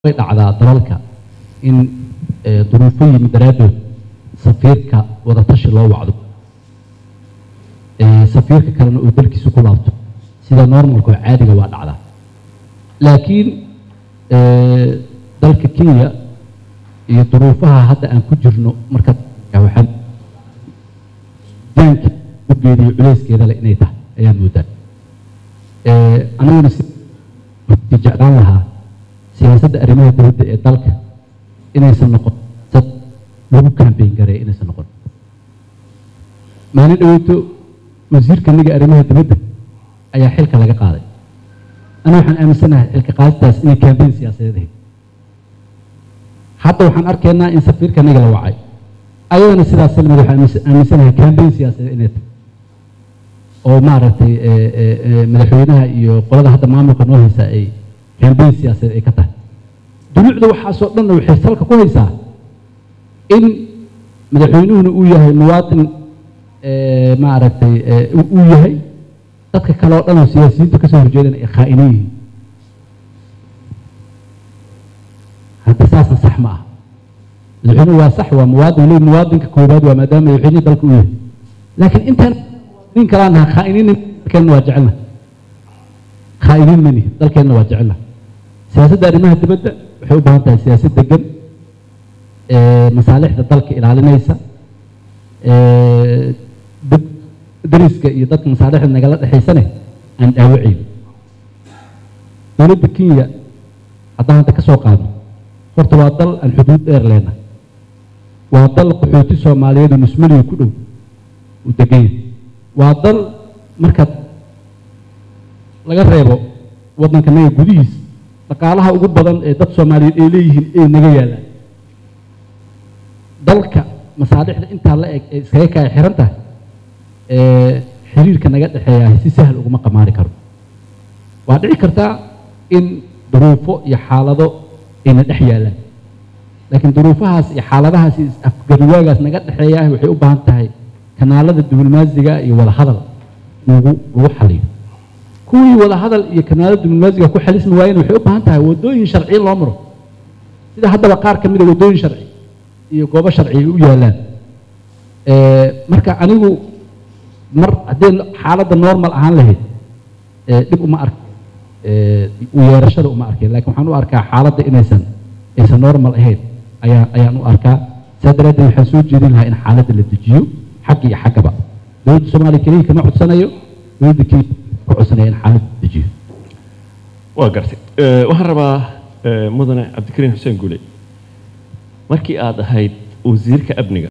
way dhacdaa dalalka in eh, duruufo yimid daraaddood safiirka wadatashi loo wacdo Eh, safiirka kalena uu dalkiisa ku laabto sida normalka oo caadiga waa dhacdaa laakiin eh, dalka kenya iyo duruufaha hadda aan ku jirno marka waxaan daanka ugeeda iyo culeyskeeda le inay tahay ayaan moodaa Eh, aniguna si si jeclaan lahaa siyaasadda arrimaha dowladda ee dalka inaysan noqon sad lagu kambeyn gareeya inaysan noqon maalin dhaweyto wasiirka niga arrimaha dowladda ayaa xilka laga qaaday ana waxaan aaminsanahay xilka qaadistaas inay kambeyn siyaasadeed ahayd hadda waxaan arkaynaa in safiirka niga la wacay ayadana sidaas salmid waxaan aaminsan- aaminsanahay kambeyn siyaasadeed inay tahay oo maaragtay eh, eh, eh, madaxweynaha iyo qolada hadda maamulka noo haysa ay kambeyn siyaasadeed ay ka tahay dulucda waxaasoo dhanna waxay salka ku haysaa in madaxweynuhuna uu yahay muwaadin eh, maaragtay eh, uu uu yahay dadka kale oo dhan oo siyaasiyiinta ka soo horjeedana ay khaa'iniin yihiin hadda saasna sax ma ah madaxweynuhu waa sax waa muwaadin waliba muwaadinka koowaad waa maadaama madaxweynihii dalka uu yahay laakiin intaan nin kalaan naha khaa'iniin dalkeenna waa jecelna khaa'iniin mani dalkeenna waa jecelna siyaasadda arrimaha dibadda waxay u baahan tahay siyaasad degan ee masaalixda dalka ilaalinaysa ee dad- dariska iyo dadka masaalixda nagala dhexaysane aan dhaawacayn dowladda kenya haddaan hadda ka soo qaadno horta waa dal aan xuduud dheer leenahay waa dal qaxooti soomaaliyeed oo nusmaliga ku dhow uu degan yahay waa dal marka laga reebo waddanka naga gudihiisa dhaqaalaha ugu badan ee dad soomaaliyeed ay leeyihiin ay naga yaallaan dalka masaalixda intaa la eg ee iskaga kaya xiran tahay ee xiriirka naga dhexeeyahay si sahal uguma qamaari karo waa dhici kartaa in duruufo iyo xaalado ayna dhex yaallaan laakiin duruufahaas iyo xaaladahaas iyo afgarwaagaas naga dhexeeyahay waxay u baahan tahay kanaalada diblomaasiga iyo wada hadal lagu lagu xaliyo kuwii wada hadal iyo kanaalada diblomaasiga ku xalismi waayeen waxay u baahan tahay wadooyin sharciyo loo maro sida haddaba qaar ka mid a wadooyin sharci iyo goobo sharci ay u yaalaan Eh, marka anigu mar haddii xaaladda normal ahaan lahayd eh, dhib uma ark eh, u yeerashada uma arkin laakiin waxaan u arkaa xaaladda inaysan aysan normal ahayn ayaa ayaan u arkaa saa daraaddeed waxaan soo jeedin lahaa in xaaladda la dejiyo xagga iyo xaggaba dowladda soomaaliya keliya kama codsanayo dowladda kenya ka codsanaya in xaaladda la dejiyo waa gartay Eh, waxaan rabaa eh, mudane cabdikariin xuseen guule markii aad ahayd wasiirka amniga